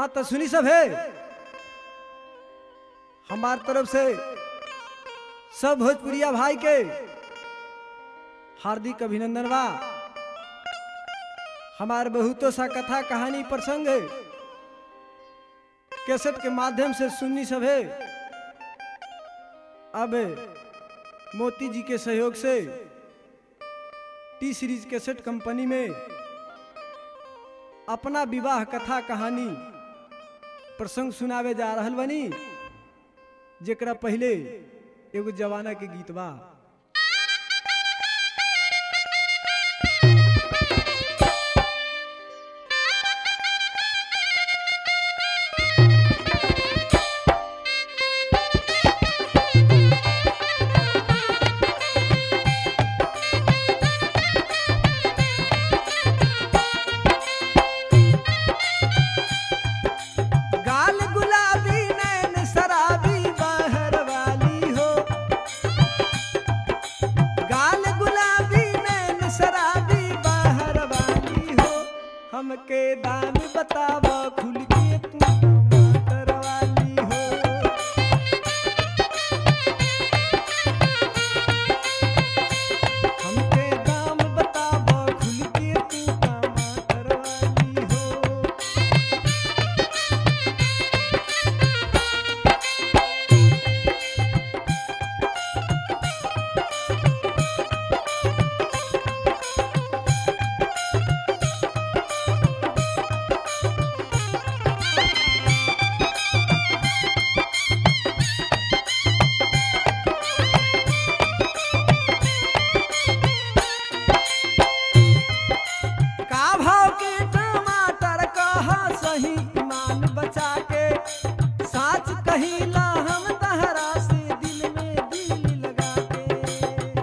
बात तो सुनी सब है हमार तरफ से सब भोजपुरिया भाई के हार्दिक अभिनंदन बा हमार बहुतों सा कथा कहानी प्रसंग है कैसेट के माध्यम से सुननी सब है अब मोती जी के सहयोग से टी सीरीज कैसेट कंपनी में अपना विवाह कथा कहानी प्रसंग सुनावे जा रहल बनी जेकरा पहले एगो जवाना के गीत बा गाल गुलाबी नैन शराबी बहर वाली हो गाल गुलाबी नैन शराबी बहर वाली हो हमके दाम बताव खुल के तू टमाटर वाली हो हमके दाम बताव खुल के तू टमाटर वाली हो का भाव के टमाटर कहा सही ईमान बचा के साच कहिला हम तहरा से दिल में दिल लगा के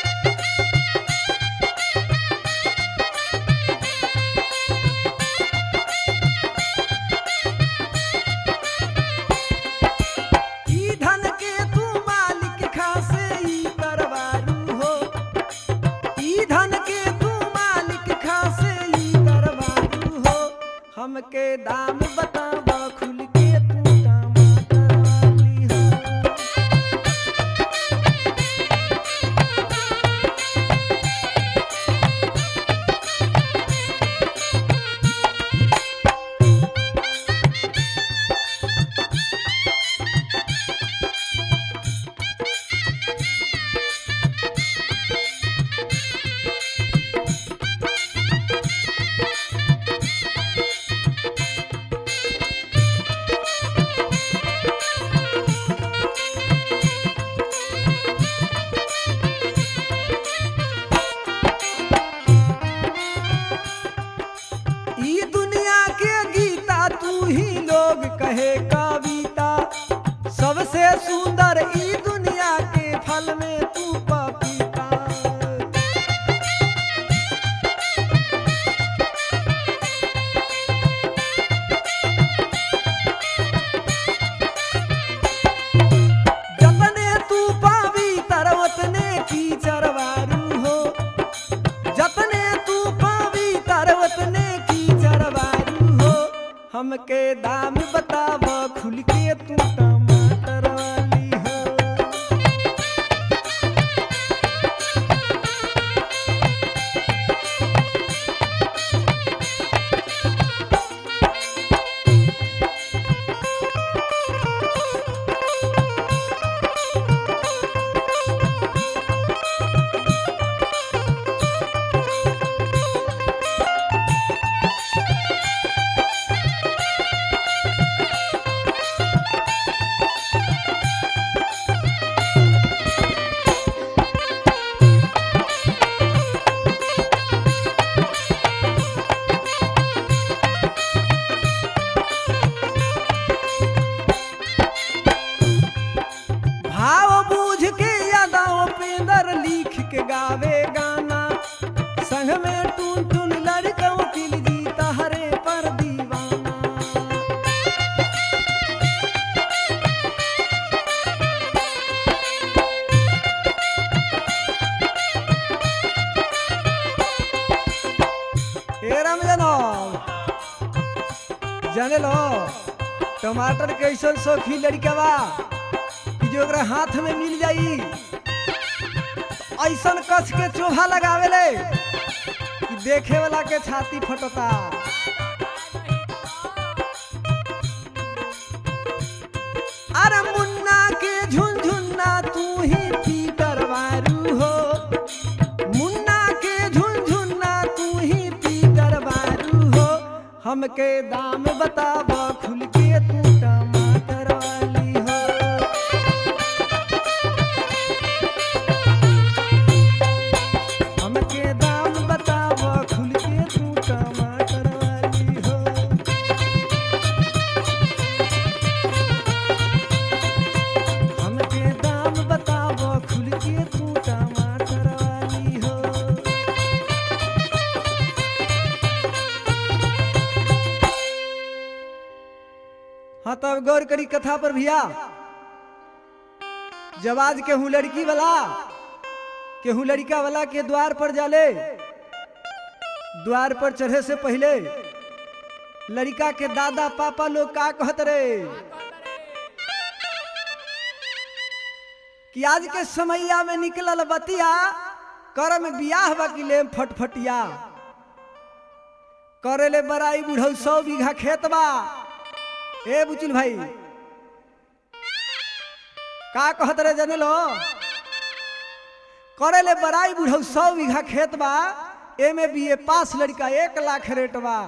ई धन के तू मालिक खासे ई दरबारू हो ई धन के तू मालिक खासे ई दरबारू हो हमके दाम बताव खुल के तू टमाटर वाली हो ई दुनिया के गीता तू ही लोग कहे कविता सबसे सुंदर ई दुनिया के फल में तू पपीता जतने तू पावी तरवतने की चरवारू हो जतने तू पावी तरवतने की चरवारू हो हमके दाम बताव खुल के तू टमाटर वाली हो भाव बूझ के यादाओं पे दर लिख के गावे गाना संग में टून टून लड़कों की जीता हरे पर दीवाना ए रामजनम जाने लो टमाटर कैसन सौखी लड़का बा कि जो ओकरा हाथ में मिल जाई तो ऐसन कस के चोभा लगावेले कि देखे वाला के छाती फटता अरे मुन्ना के झुनझुन्ना तू ही पीटर वारू हो मुन्ना के झुनझुन्ना तू ही पीटर वारू हो हमके दाम बताब खुल के तू टमाटर वाली हो हमके दाम बताब खुल के तू टमाटर वाली हो हमके दाम बताब खुल के तू टमाटर वाली हो हाँ तब गौर करी कथा पर भैया जब आज केहू लड़की वाला केहू लड़का वाला के द्वार पर जाले द्वार पर चढ़े से पहले लड़का के दादा पापा लोग का कहत रे कि आज के समैया में निकलल बतिया कर में बियाह बा कि लेम फटफटिया करे ले बराई बुढ़ऊ सौ बीघा खेत बा ए बुचुल भाई का कहत रे जने लो करे ले बराई बुढ़ऊ सौ बीघा खेत बा एमे बी ए पास लड़का एक लाख रेट बा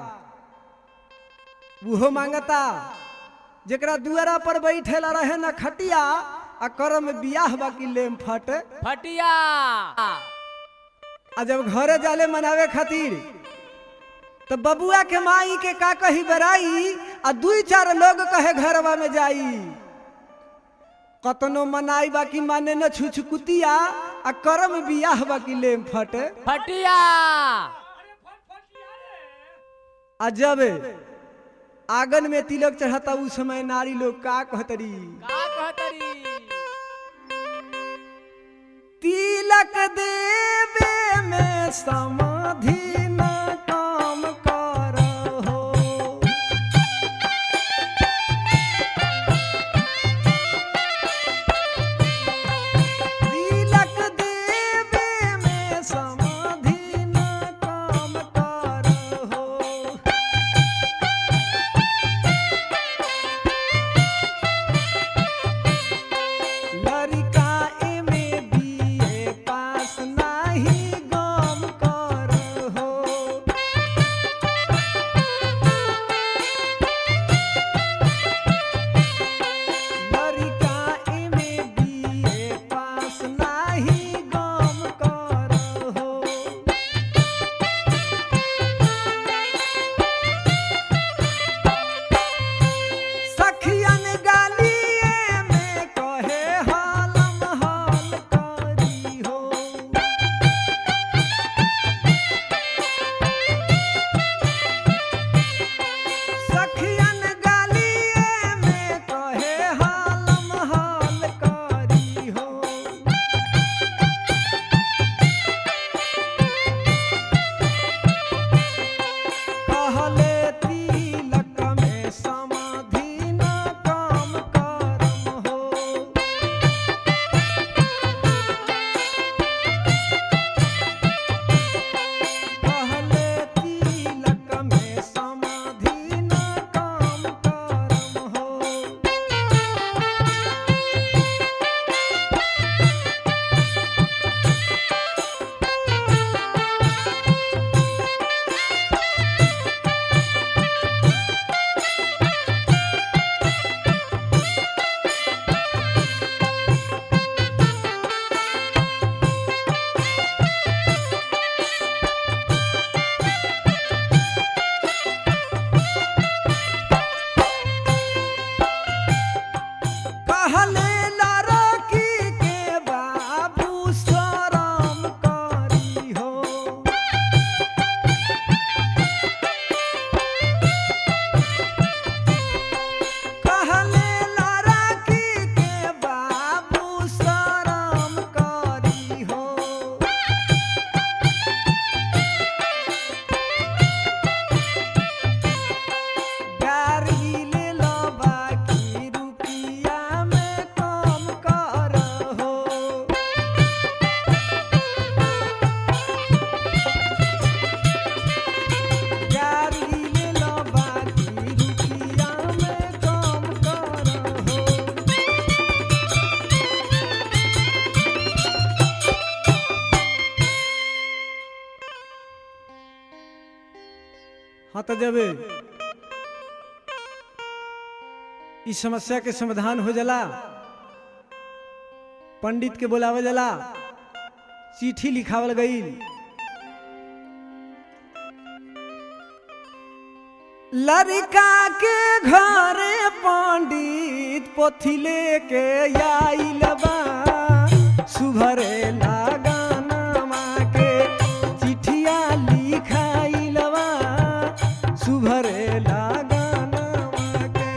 उहो मांगता जेकरा दुआरा पर बैठेला रहे न खटिया आ कर में बियाह बा कि लेम फट फटिया आ जब घरे जाले मनावे खातिर तो बबुआ के माई के का कही बराई आ दुई चार लोग कहे घरवा में जाई कतनो मनाई बाकी माने न छुछकुतिया आ करम बियाह बाकी लेम फट फटिया आ जब आंगन में तिलक चढ़ाता उस समय नारी लोग का कहतरी का कहतरी तिलक देवे में समाधि न काम करहो तिलक देवे में समाधि न काम करहो लड़का एमे बीए पास नाही गम करहो लड़का एमे बीए पास नाही गम करहो सखियन गालिए में कहे हालम हाल करी हो हाँ तो जब इस समस्या के समाधान हो जाला पंडित के बुलावल जाला चिट्ठी लिखावल गई लड़का के घरे पंडित पोथी लेके आइल बा सुभरे लगाना के चिठिया लिखाइल बा सुभरे लगाना के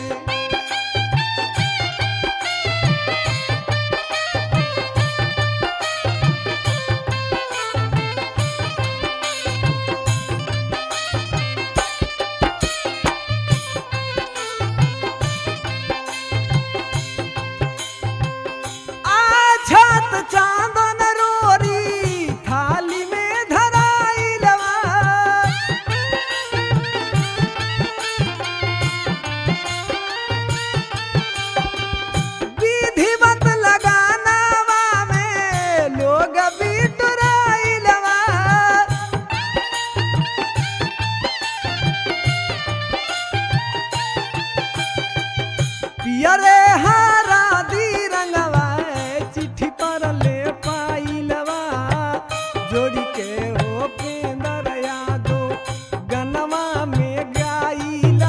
आछत चांदन रोरी थाली में धराइलवा विधिवत लगानावा में लोग बिटुराइलवा पियरे हारा दी रंगवा चिट्ठी पर ले पाइलवा जोड़ी के हो पेंदर यादो गनवा में गाइला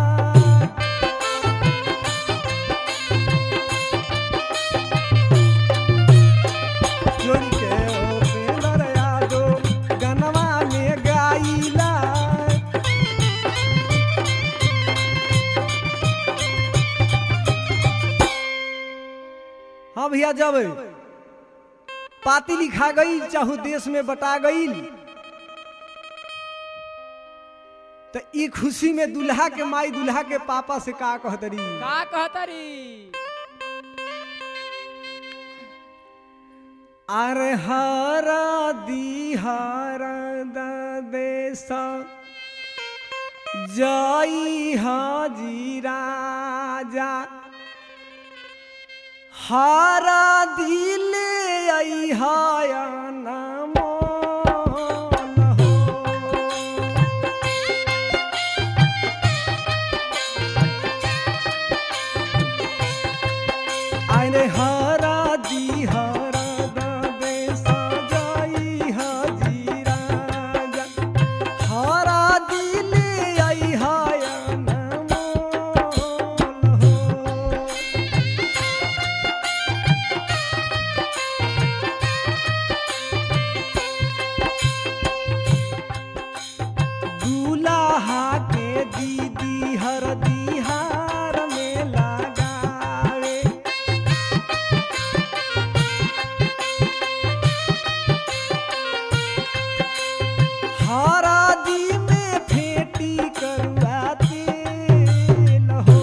जोड़ी के हो पेंदर यादो गनवा में गाइला हाँ भैया जब पाती लिखा गई चाहू देश में बटा गई तो ई खुशी में दुल्हा के माई दुल्हा के पापा से का कहतरी का कहतरी अरे हरा दी हरा देश जई हाजी राजा हारा दिले आई हाया नामो हो आइने हरा दी हरा दे सजाई हाजी राजा हरा दिले आई हाया नामो हो दूल्हा के दीदी हर दिहार में लगावे हरा दी में फेंटी करुआ तेल हो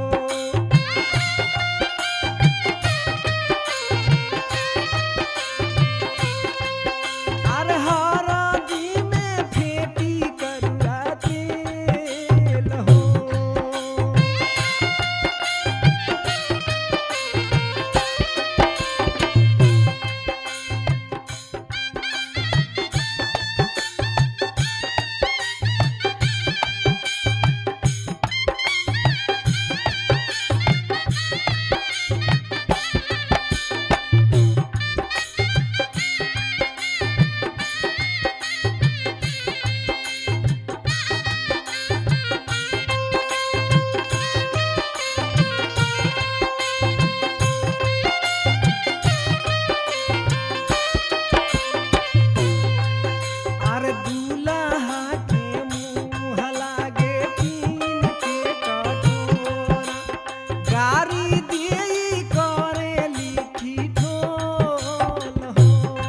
अरे हरा दी में फेंटी करुआ तेल हो अरे दूल्हा के मुँह लागे टीन के कटोरा गारी दिई करे लिखी ठोल हो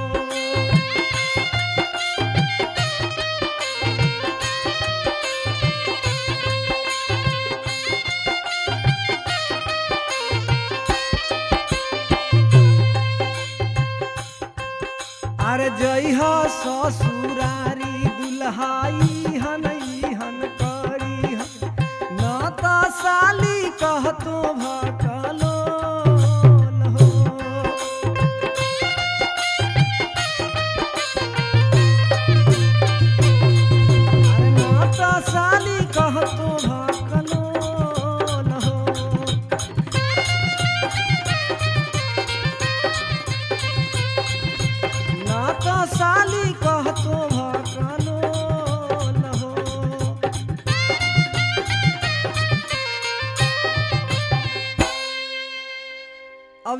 अरे जई हो ससुरारी दुल्हाई हनई हन करी हन न त साली कहतो भकलो हो अरे न त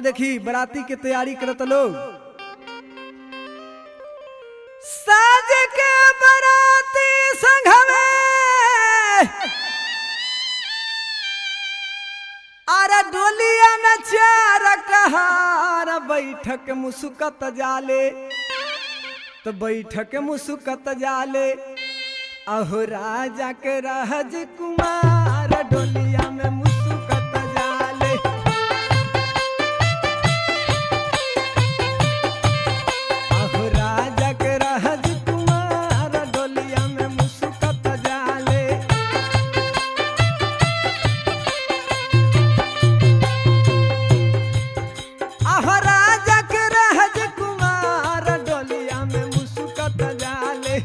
देखी बराती के तैयारी करत लोग साज के बराती संघवे अरे डोलिया में चार कहार बैठक मुसुकत जाले तो बैठक मुसुकत जाले अहो राजा के रहज कुमार डोलिया में मुसुकत जाले अहो राजा के रहज कुमार डोलिया में मुसुकत जाले अहो राजा के रहज कुमार डोलिया में मुसुकत जाले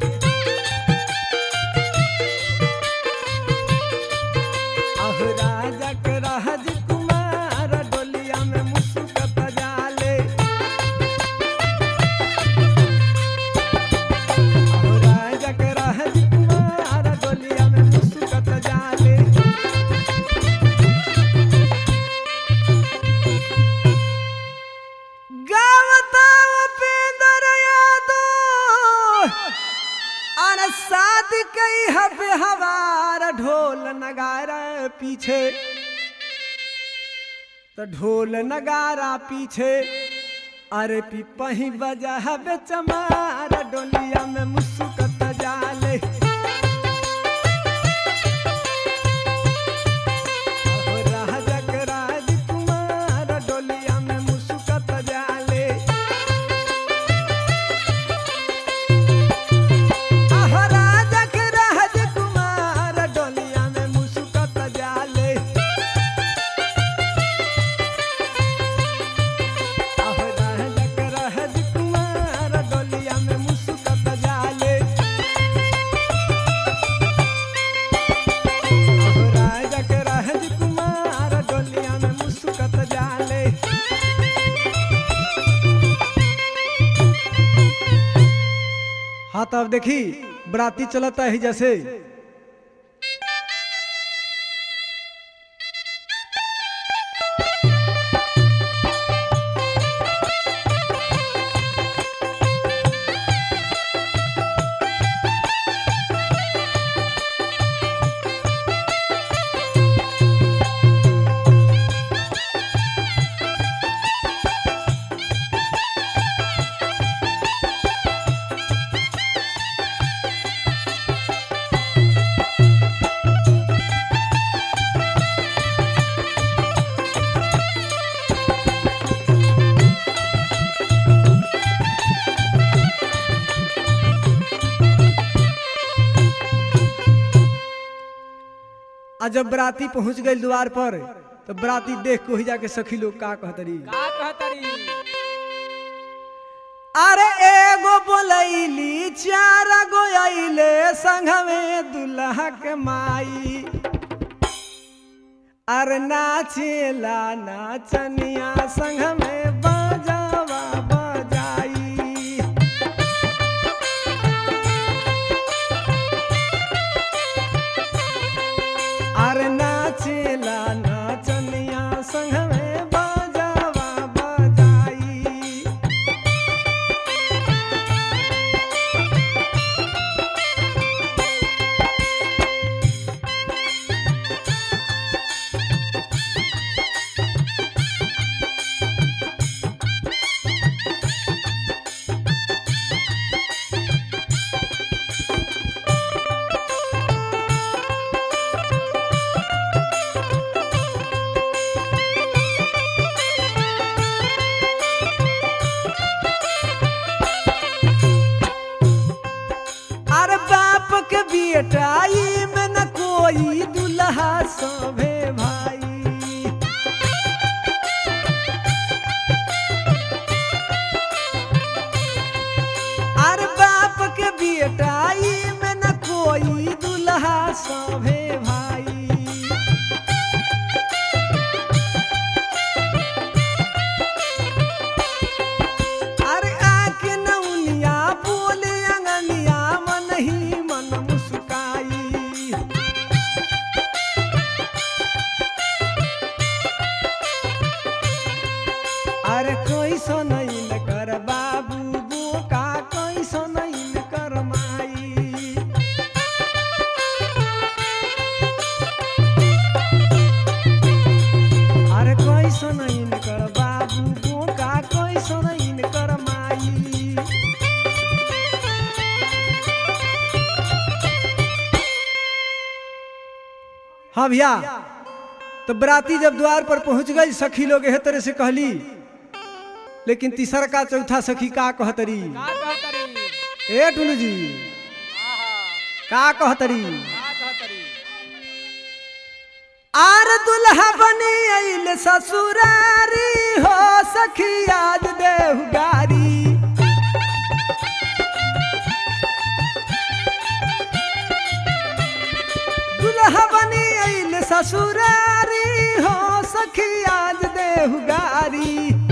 अहो राजा के रहज कुमार डोलिया में मुसुकत जाले अहो राजा के रहज कुमार डोलिया में मुसुकत जाले गावता उपेंद्र यादव अरे शादी कई हबे हवार ढोल नगारा पीछे तो ढोल नगारा पीछे अरे पिपही बजा हबे चमार डोलिया में मुसुकत जाले अहो राजा के राजकुमार डोलिया में मुसुकत जाले अहो राजा के राजकुमार डोलिया में मुसुकत जाले अहो राजा के राजकुमार डोलिया में मुसुकत जाले अहो राजा के राजकुमार डोलिया में मुसुकत जाले हाँ तो अब देखी बराती चलता है जैसे आ जब बराती पहुंच गई द्वार पर तो बराती देख को ही जाके सखी लोग का कहतरी का कहतरी अरे एगो बोलैली चार गो अइले संग में दुल्हा के माई अरे नाचेला नाचनिया संग में बजावा बजाई अरे नाचेला नाचनिया संग में बजावा बजाई अरे बाप के बेटा ई में न कोई दुल्हा सभे भाई अरे बाप के बेटा ई में न कोई दुल्हा सभे भाई अरे आके नौनिया बोले अंगनिया मन ही मन मुस्काई हाँ भैया तो बराती जब द्वार पर पहुंच गई सखी लोग एह तरह से कहली लेकिन तीसरा का चौथा सखी का कहतरी का कहतरी ए टुलू जी आहा का कहतरी का कहतरी आर दुल्हा बनी आइल ससुरारी हो सखी आज देवगारी दुल्हा बनी आइल ससुरारी हो सखी आज देवगारी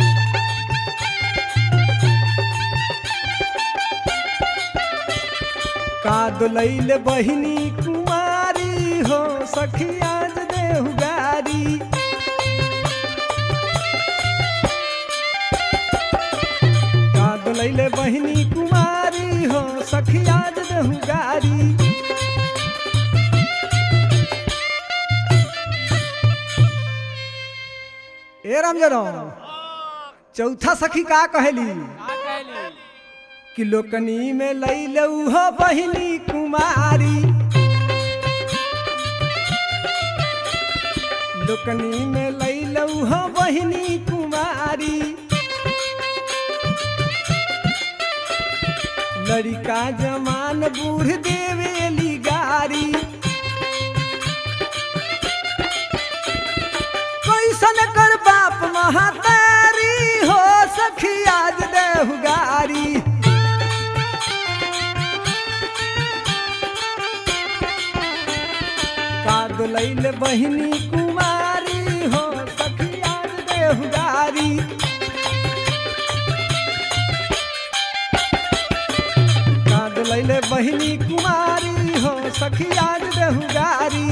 का दुलैल बहिनी कुमारी हो सखी आज देवगारी का दुलैल बहिनी कुमारी हो सखी आज देवगारी ए रामजनो चौथा सखी का कहेली का कहली कि लोकनी में लैल हो बहिनी कुमारी लोकनी में लैल हो बहिनी कुमारी लड़का जमान बूढ़ देवेली गारी कैसन कर बाप महातारी हो सखी आज देहुगारी का दुलैल बहिनी कुमारी हो सखी आज देहुगारी का दुलैल बहिनी कुमारी हो सखी आज देहुगारी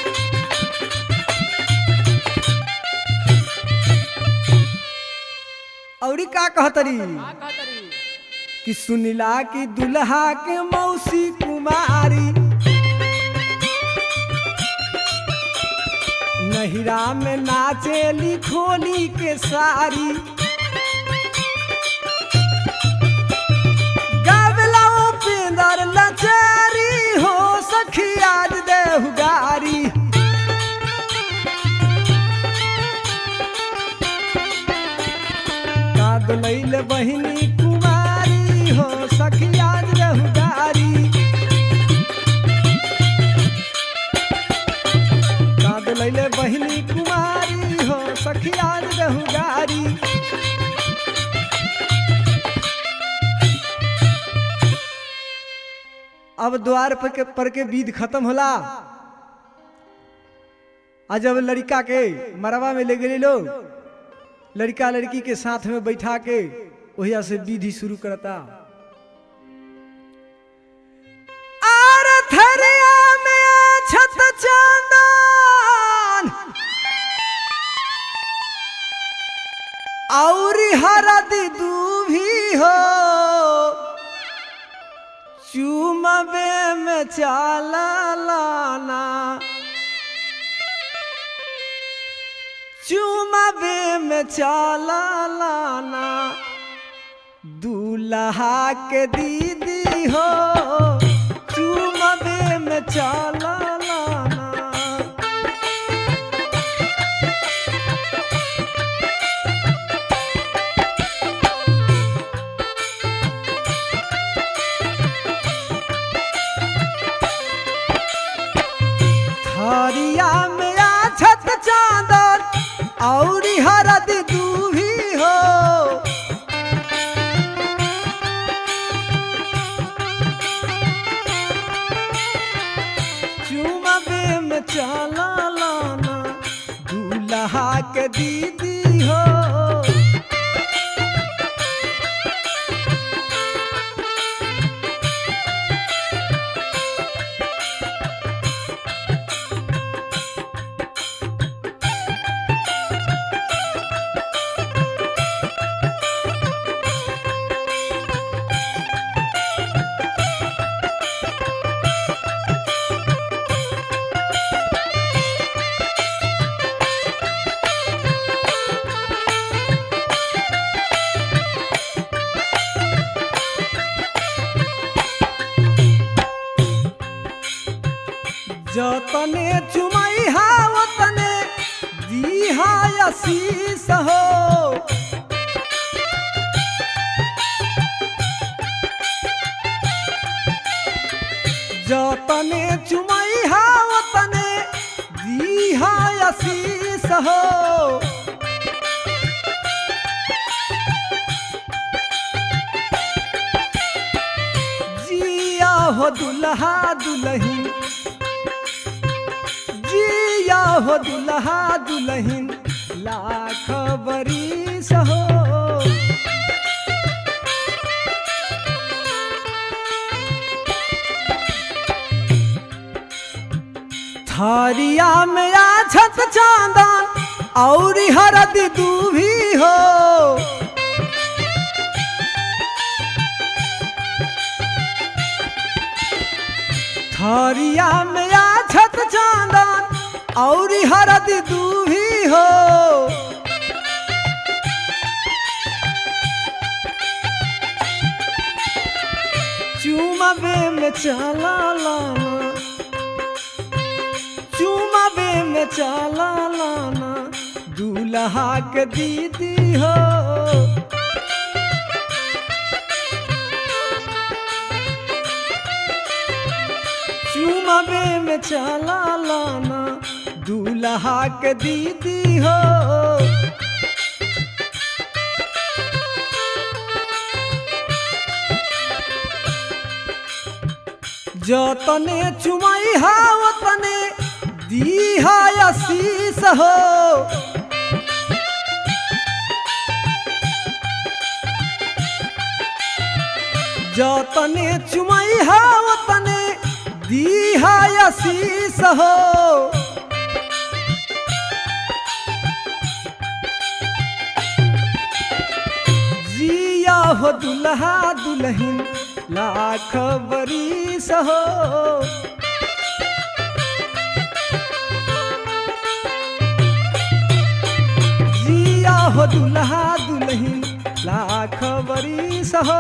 औरी का कहतरी का कहतरी कि सुनिला कि दुल्हा के मौसी कुमारी नहिरा में नाचेली खोली के सारी गावला उपेंदर लचारी हो सखी आज देहुगारी का दुलैल बहिनी कुमारी हो सखी आज देहुगारी का दुलैल बहिनी कुमारी हो सखी आज देहुगारी अब द्वार पर के, पर के बीध खत्म होला आ जब लड़का के मरवा में ले गए लोग लड़का लड़की के साथ में बैठा के वहिया से विधि शुरू करता आर थरिया में छत चांदन औरी हरदी दूभी हो चुमबे में चाला लाना चुमबे में चाला लाना दूल्हा के दीदी हो चुमबे में चाला लाना थरिया में आ छत चांदर औरी हरद दूभी हो चुमबे में चला लाना दूल्हा के दीदी हो जतने चुमई चुमैहा वतने दीहा आशीष हो जतने चुमैहा वतने दीहा आशीष हो जिया हो दुल्हा दुल्हन जिया हो दुल्हा दुल्हन लाख बरिस हो थरिया में आछत चांदन और हरद दूभी हो थरिया में आछत चांदन और हरद दूभी हो चुमबे में चला लाना चुमबे में चला लाना दूल्हा के दीदी हो चुमबे में चला लाना दूल्हा के दीदी हो जतने चुमैहा वतने दीहा आशीष हो जतने चुमैहा वतने दीहा आशीष हो जिया हो दुल्हा दुल्हन लाख बरिस हो जिया हो दुल्हा दुल्हन लाख बरिस हो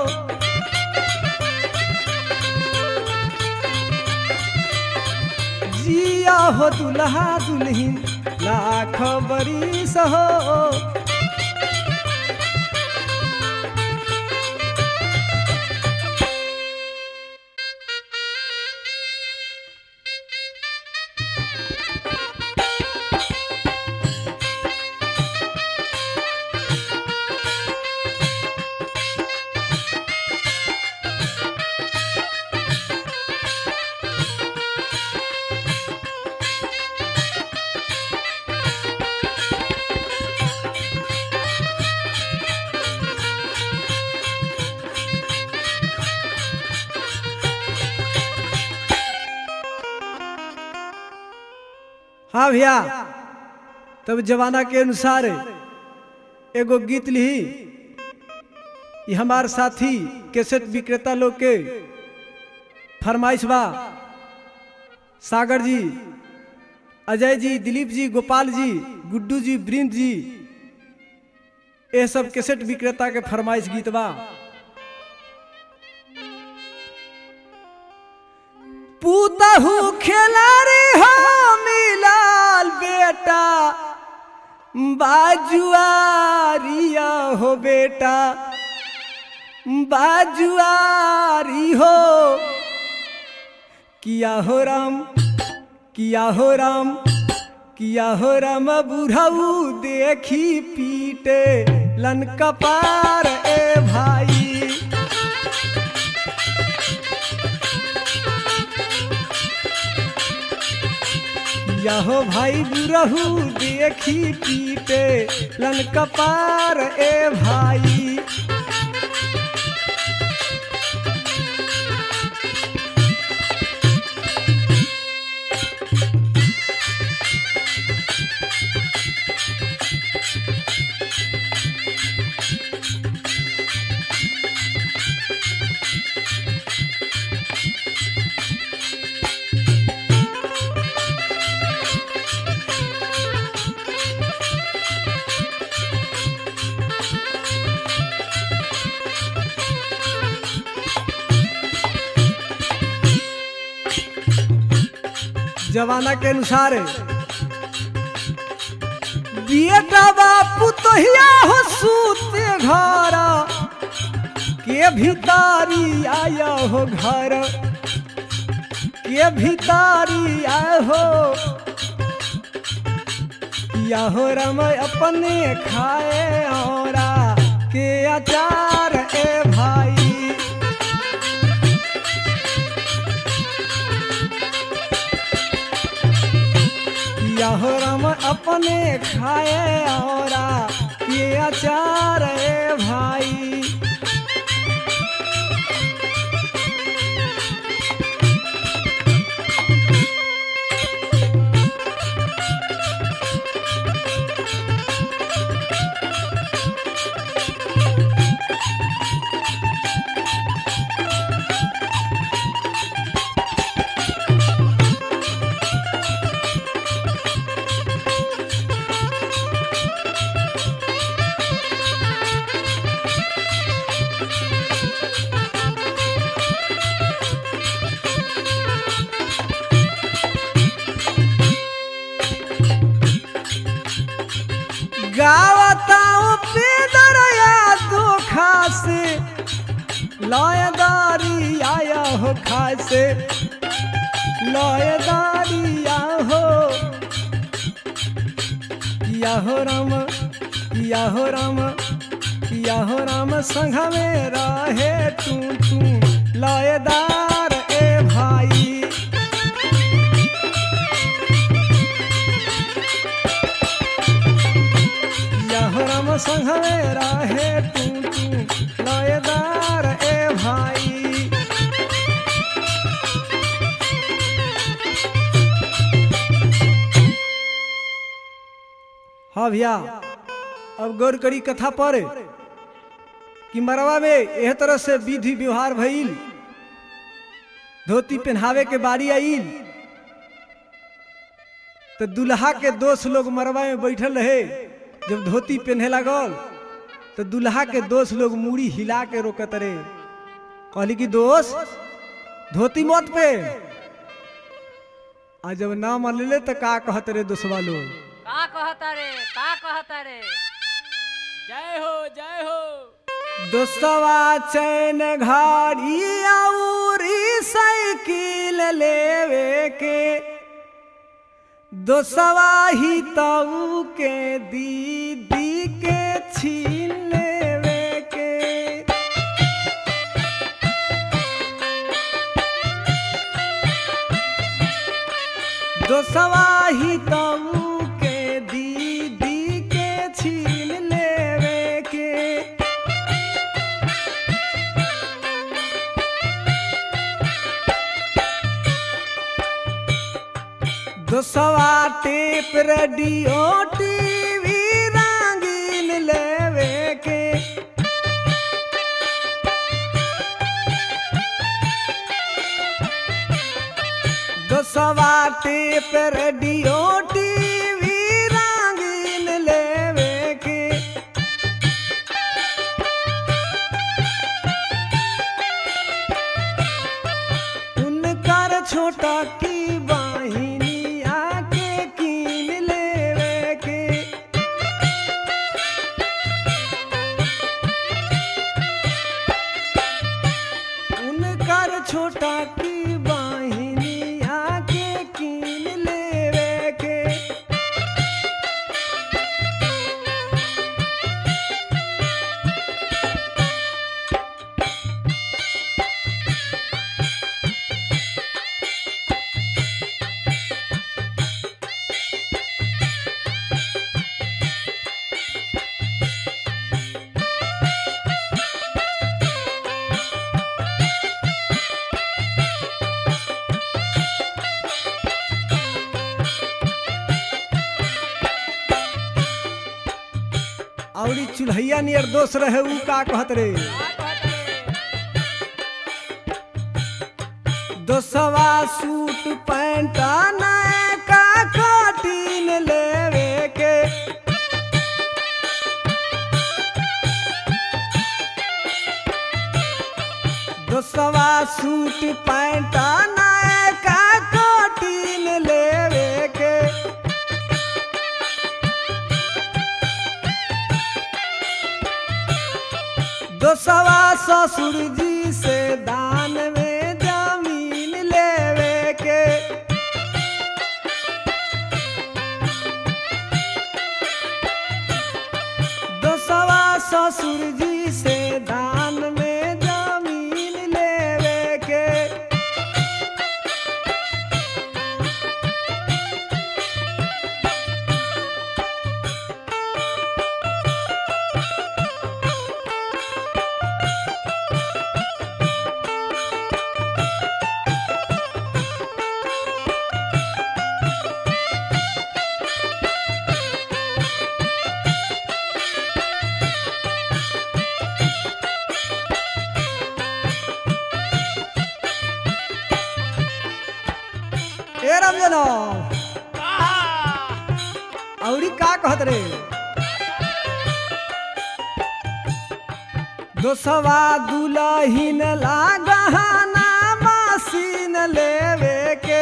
जिया हो दुल्हा दुल्हन लाख बरिस हो हाँ भैया तब जमाना के अनुसार एगो गीत लिही ये हमार साथी कैसेट विक्रेता लोग के फरमाइश बा सागर जी अजय जी दिलीप जी गोपाल जी गुड्डू जी वृंद जी ये सब कैसेट विक्रेता के फरमाइश गीत बा पूतहू खेलारी हो मिलाल बेटा बाजुआरिया हो बेटा बाजुआरी हो किया हो राम किया हो राम किया हो राम बुढ़ऊ देखी पीटे लन कपार ए भाई यहो भाई बुरहू देखी पीटे लन कपार ए भाई जमाना के अनुसार बेटा बापू तो हिया हो सूते घर के भीतारी आया हो घर के भीतारी आया हो या हो रम अपने खाए औरा के अचार ए भाई यहो राम अपने खाए औरा ये अचार ए भाई गावताओ पेदरया दो खासे लयदारी आया हो खासे लयदारी आया हो किया हो राम किया हो राम किया हो राम संघ में रहे तू तू लयदार ए भाई यह राम संघ में रहे तू तू लयदार ए भाई हाँ भैया अब गौर करी कथा पर कि मरवा में एह तरह से विधि व्यवहार भइल धोती पहनावे के बारी आइल तो दुल्हा के दोस्त लोग मरवा में बैठल रहे जब धोती पहने लगल तो दुल्हा के दोस्त लोग मूड़ी हिला के रोकत रहे कहली कि दोस्त धोती मत पे आ जब ना मनले तो का कहत रे दोस्तवा लोग का कहता रे का कहता रे जय हो जय हो दोस्तवा चैन घाड़ी औरी साइकिल लेवे के दोस्तवा ही ताऊ के दीदी के छीन लेवे के दोस्तवा ही ताऊ के दीदी के छीन लेवे के दोसवा टेप रेडियो टीवी रंगीन लेवे के दोसवा टेप रेडियो टीवी रंगीन लेवे के उनकर छोटा की वाहिनी आके कीन लेवे के उनकर छोटा की वाहिनी आके कीन लेवे के औरी चूल्हैया नियर दोस्त रहे ऊ का कहत रे का कहता रे दोसवा सूट पैंट नए का कटीन लेवे के दोसवा सूट पैंट नए का कटीन ले दोसवा ससुर जी से दान में जमीन लेवे के दोसवा ससुर जी से दान में जमीन लेवे के ए रमजनो औरी का कहत रे दोसवा दुलहिन ला गहना मशीन लेवे के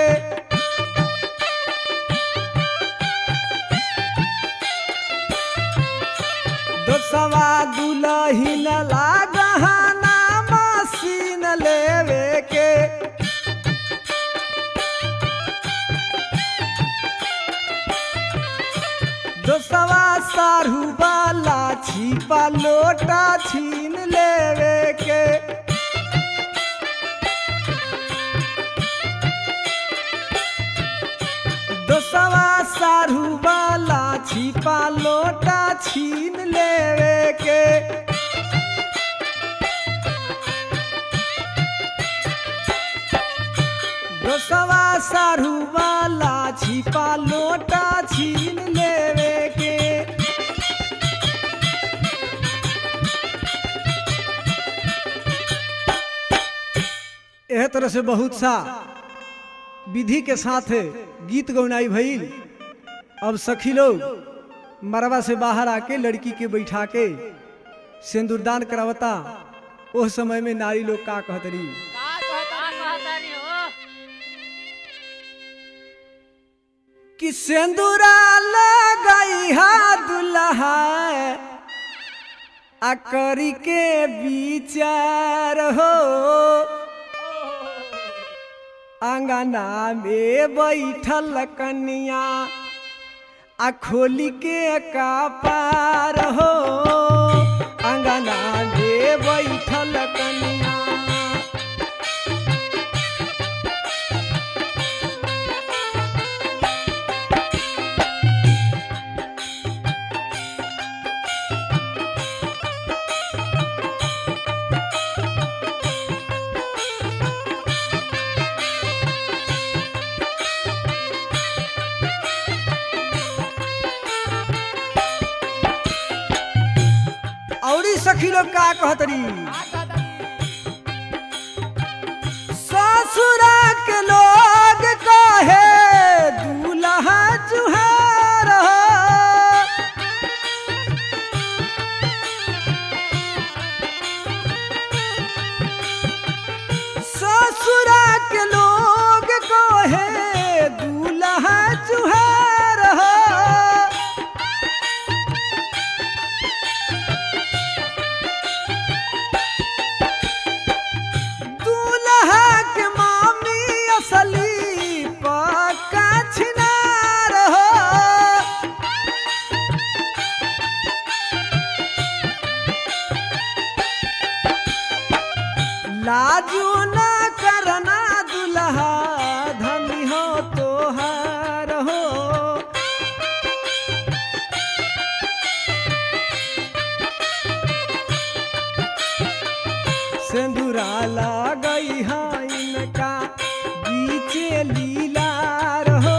दोसवा दुलहिन ला गहना मशीन लेवे के दोसवा सारू वाला छिपा लोटा छीन लेवे के दोसवा सारू वाला छिपा लोटा छीन लेवे के दोसवा सारू वाला छिपा लोटा छीन लेवे के एह तरह से बहुत सा विधि के साथ गीत गौनाई भइल अब सखी लोग मरवा से बाहर आके लड़की के बैठा के सिंदूरदान करावता उस समय में नारी लोग का कहतरी का कहता कहतारी हो कि सिंदूरा लगाई हा दुल्हा आ करी के विचार हो अंगना में बैठल कन्या आ खोली के कपार हो अंगना में बैठल कन्या औरी सखी लोग का कहतरी ससुरा के लोग कहे दूल्हा जुहार हो। ससुरा के लोग कहे दूल्हा जुहार हो। दूल्हा के मामी असली पक्का छिनार हो लाजू न करना दूल्हा धनी हो तोहार हो सिंदूरा लगई है इनका बीचे लीला रहो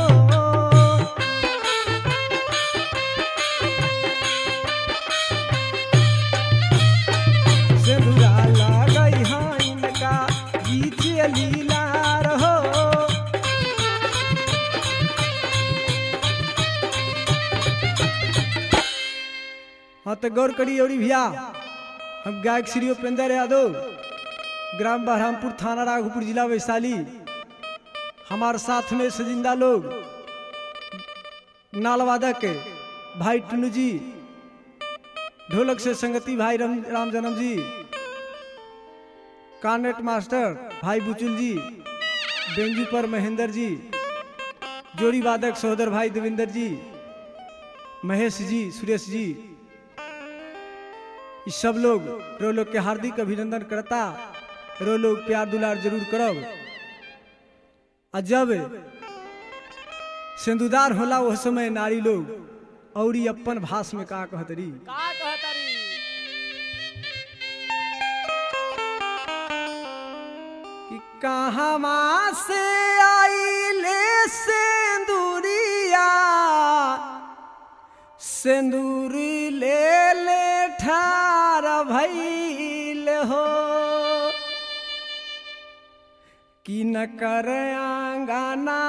सिंदूरा लगई है इनका बीचे लीला रहो हाँ तो गौर करी औरी भैया हम गायक श्री उपेंद्र यादव ग्राम बहरामपुर थाना राघोपुर जिला वैशाली हमारे साथ में सजिंदा लोग नालवादक भाई टुनू जी ढोलक से संगति भाई राम राम जन्म जी कानेट मास्टर भाई बुचुल जी बेंजू पर महेंद्र जी जोड़ी वादक सहोदर भाई देवेंद्र जी महेश जी सुरेश जी ये सब लोग रो लोग के हार्दिक अभिनंदन करता रो लोग प्यार दुलार जरूर करब आ जब सिंदूदार होला वह समय नारी लोग और ई अपन भाष में का कहतरी का कहतारी कि कहवा से आइले सिंदूरिया सिंदूर ले ले ठार भइल हो कि न कर आंगना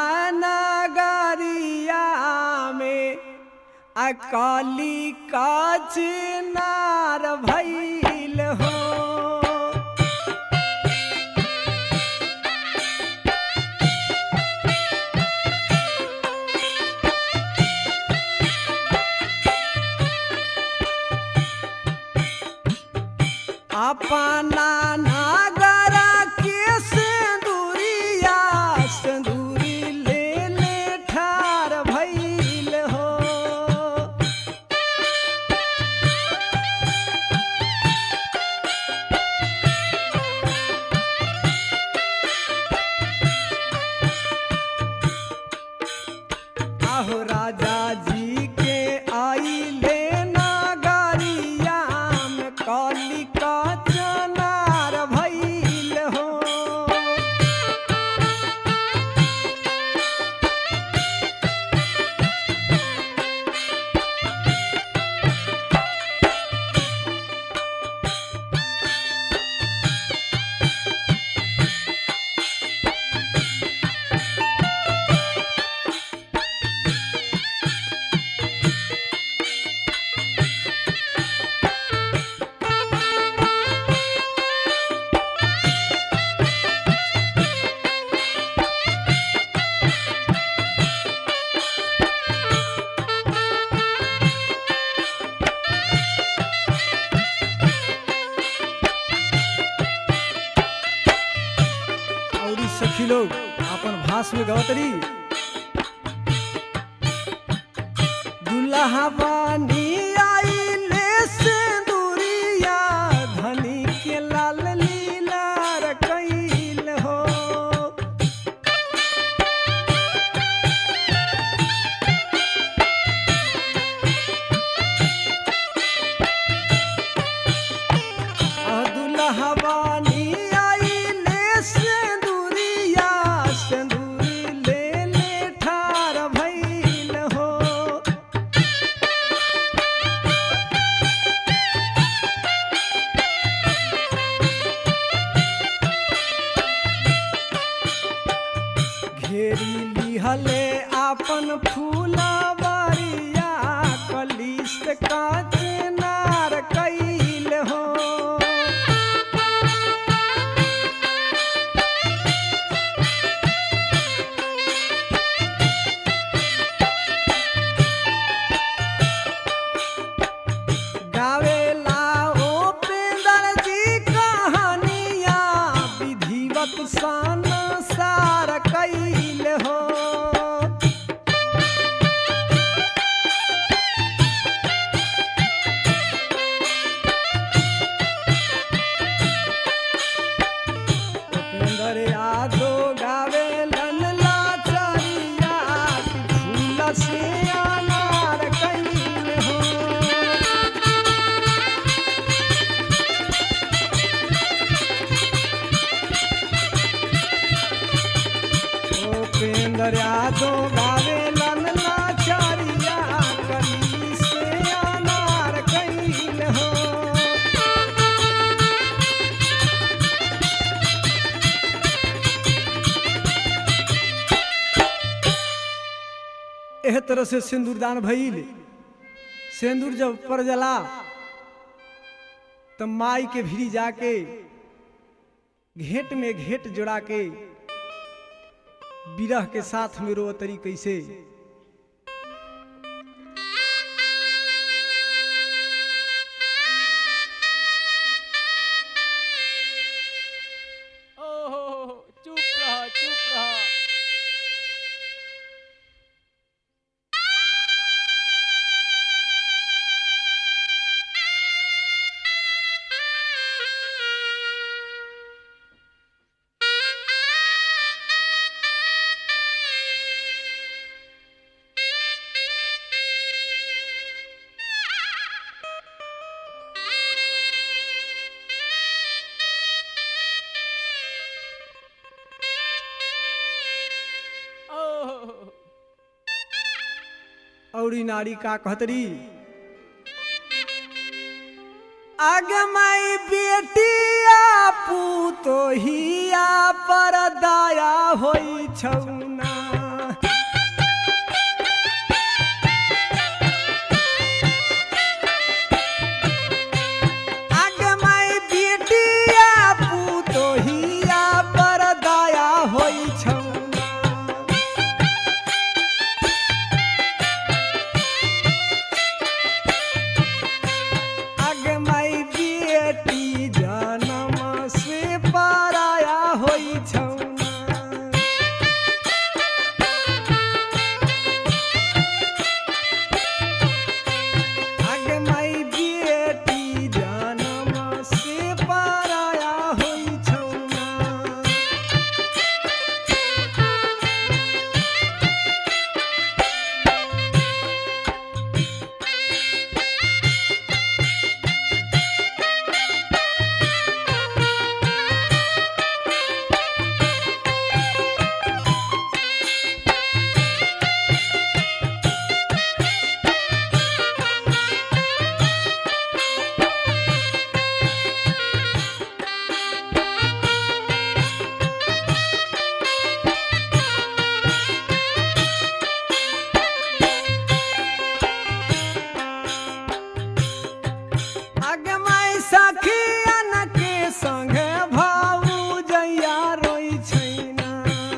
नगरिया में अकाली काच नार भइल हो अपना नागर के सिंदूरिया सिंदूरी ले ले ठार भइल हो आहो राजा जी के आइले नागरिया में काली का चनार भइल हो और ई सखी लोग अपन भाष में गवतरी दुल्हा बानी आइले सिंदूरिया धनी के लाल लीला रकैल हो आ दुल्हा बानी आइले सिंदूरिया सिंदूर ले ले ठार भइल हो घेरी लिहले आपन फूलवरिया कलिस काच नार कैल हो गावेला ओ पेंदर जी कहानिया विधिवत सन सार कैल हो उपेंद्र यादव गावेलन लाचरिया फूल से अनार कैल हो उपेंद्र यादव गावेलन लाचरिया कली से अनार कैल हो एह तरह से सिंदूरदान भइल सिंदूर जब पर जला तो माई के भिरी जाके घेट में घेट जोड़ा के बिरह के साथ में रोतरी कैसे औरी नारी का कहतरी आगे माई बेटिया पूतो हिया पर दया होई छौना आगे माई बेटिया पूतो हिया पर दया होई छौना आगे माई बेटी जनम से पराया होई छौना आगे माई बेटी जनम से पराया होई छौना आगे माई सखियन के संगे भाऊ जैया रोई छैना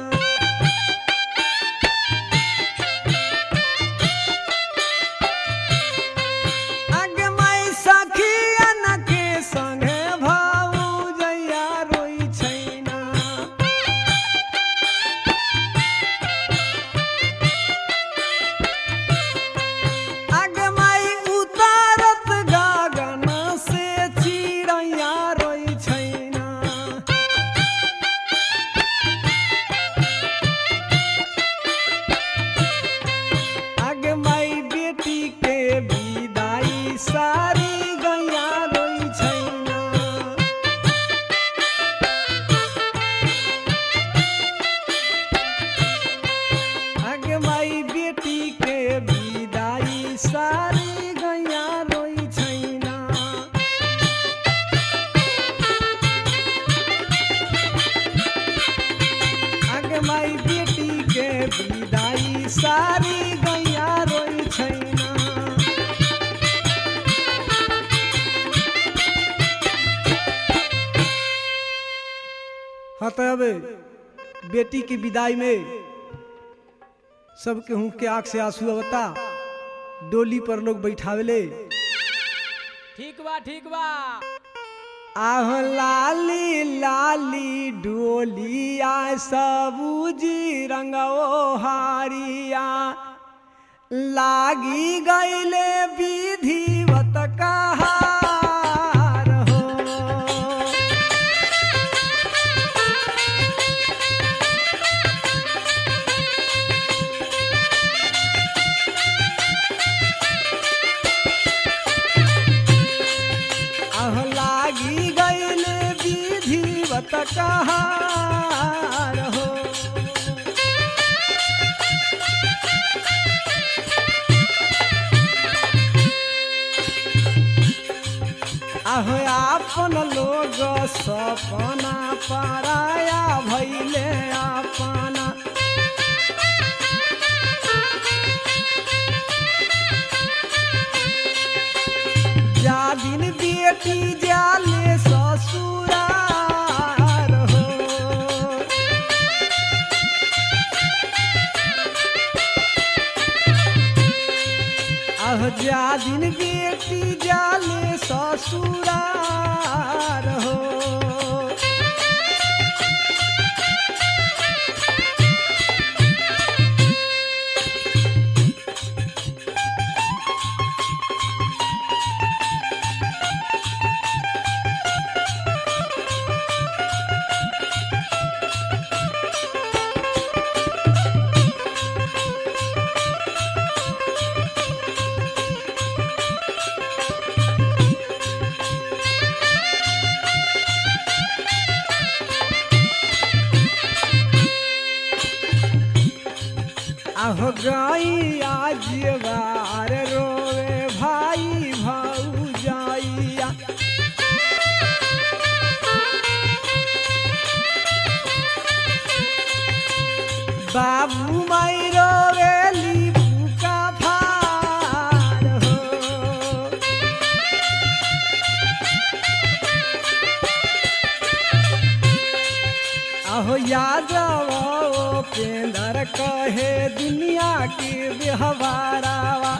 आगे माई सखियन के संगे भाऊ जैया रोई छैना आगे माई उतारत गगन से चिड़ैया रोई छैना आगे माई बेटी के विदाई सारी गैया रोई छैना आगे माई बेटी के विदाई सारी गैया रोई छैना आगे माई बेटी के विदाई सारी गैया रोई छैना हाँ तो अब बेटी की विदाई में सबके हूँ के आँख से आंसू अवता डोली पर लोग बैठावेले ठीक बा ठीक बा आह लाली लाली डोलिया सबूजी रंगो हारिया लागी गईले विधिवत कहार हो आह लागी गईल विधिवत कहार हो आह आपन लोग सपना पराया भैले अपना जा दिन बेटी जाले ससुरार हो आह जा दिन बेटी जाले ससुरार हो आहो गैया जीवार रोवे भाई भौजाइया बाबू माई रोवेली बुका फार हो अहो यादव पेंदर कहे दुनिया के व्यवहारावा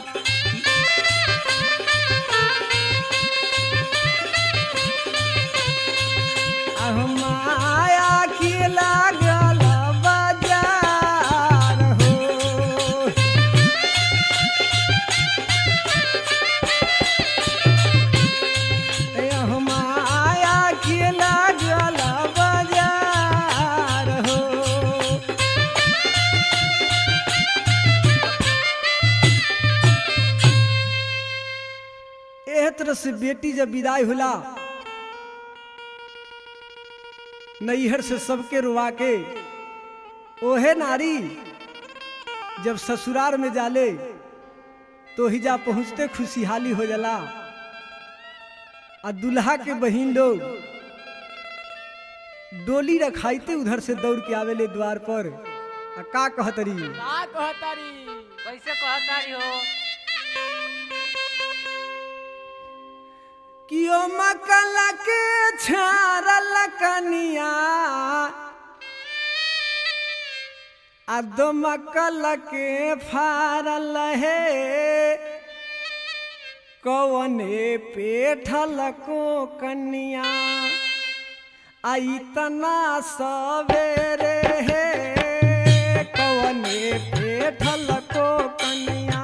अहो माया की लागल बाजार हो अहो माया की लागल बाजार हो एह तरह से बेटी जब विदाई होला नैहर से सबके रुआ के ओहे नारी जब ससुराल में जाले तो हिजा पहुँचते खुशहाली हो जाला आ दुल्हा के बहिन लोग डोली रखाइते उधर से दौड़ के आवेले द्वार पर आ का कहतरी का कहतारी कैसे कहतारी हो कियो मकल के छारल कनिया आ दो मकल के फारल हे कवने पेठल को कनिया आ इतना सवेरे हे कवने पेठल को कनिया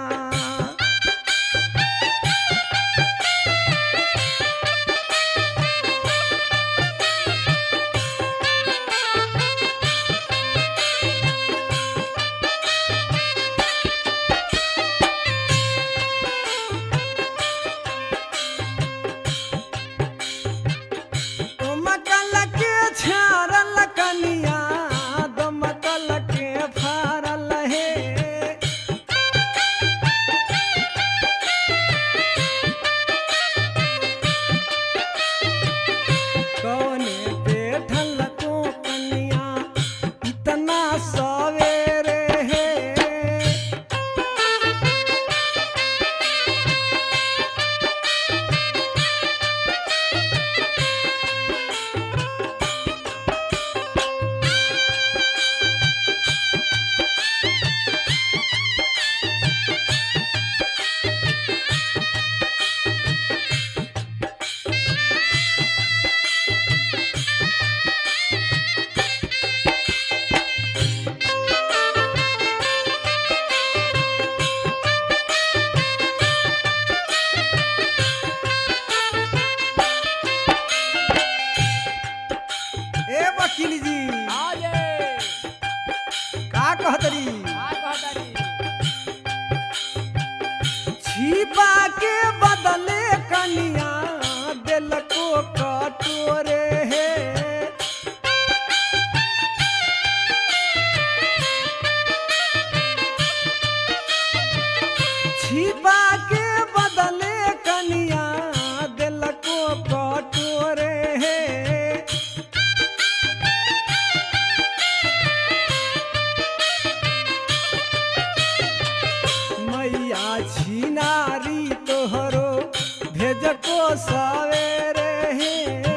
मकल के छारल कनिया दो मकल के फारल हे कौने बैठल को कनिया इतना सवेरे हे ए वकील जी हाँ ये का कहतरी का कहतारी छिपा के बदले कनिया दिल को कटोरे हे छिपा के बदले कनिया दिल को कटोरे हे मैया छिनारी तोहरो भेज को सवेरे हे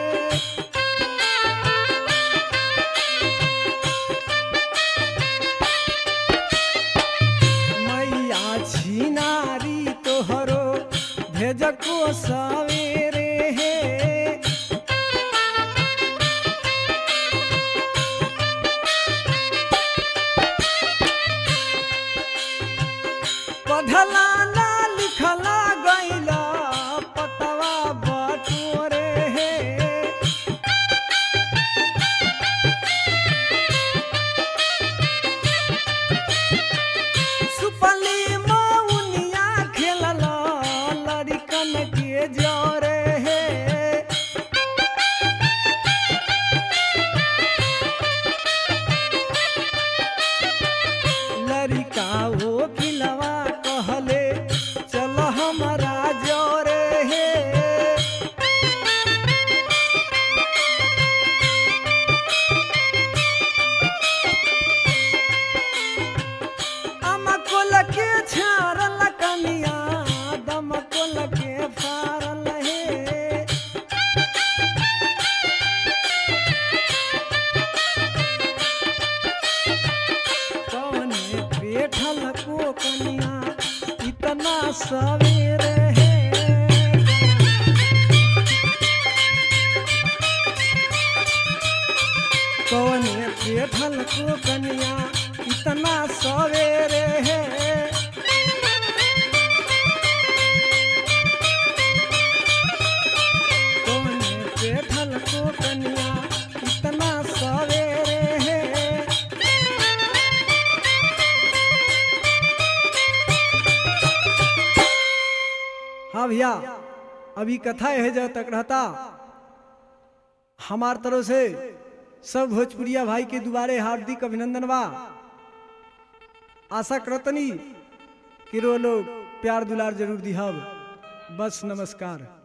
मैया छिनारी तोहरो भेज को सवेरे हे पढ़ला ना लिखला गैला पतवा बटोरे हे सुपली मौनिया खेलला लड़कन के जा सवेरे है कौन बैठल को कन्या इतना सवेरे है कौन बैठल को कन्या इतना सवेरे है हाँ भैया अभी कथा है जब तक रहता हमार तरफ से सब भोजपुरिया भाई के दुबारे हार्दिक अभिनंदन बा आशा करतनी कि रो लोग प्यार दुलार जरूर दिहब बस नमस्कार